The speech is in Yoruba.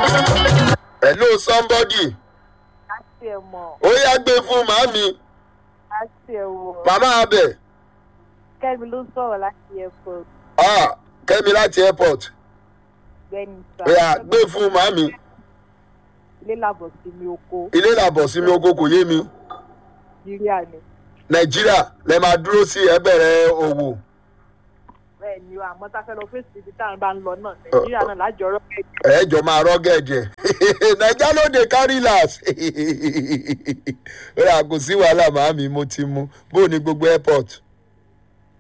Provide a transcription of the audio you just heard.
hello somebody láti ẹ̀ mọ̀ ó yá gbé fún màmí láti ẹ̀ wọ̀ màmá abẹ kẹ́mi ló sọ̀rọ̀ láti airport ah kẹ́mi láti airport gbẹ́ni sá ó yá gbé fún màmí ilé làbọ̀ sí mi oko ilé làbọ̀ sí mi oko kò yé mi nàìjíríà ni nàìjíríà lẹ máa dúró sí ẹbẹ̀rẹ̀ òwò bẹ́ẹ̀ ni o àmọ́ tá a fẹ́ lọ fèsì ibi táwọn bá ń lọ náà nàìjíríà náà lájọ ọ̀rọ̀ kẹ̀kẹ́ ẹ̀ẹ́jọ máa rọ́gẹ̀dẹ̀ naija ló dé carry last ó yà kò sí wàhálà màmí mo ti mu bó o ní gbogbo airport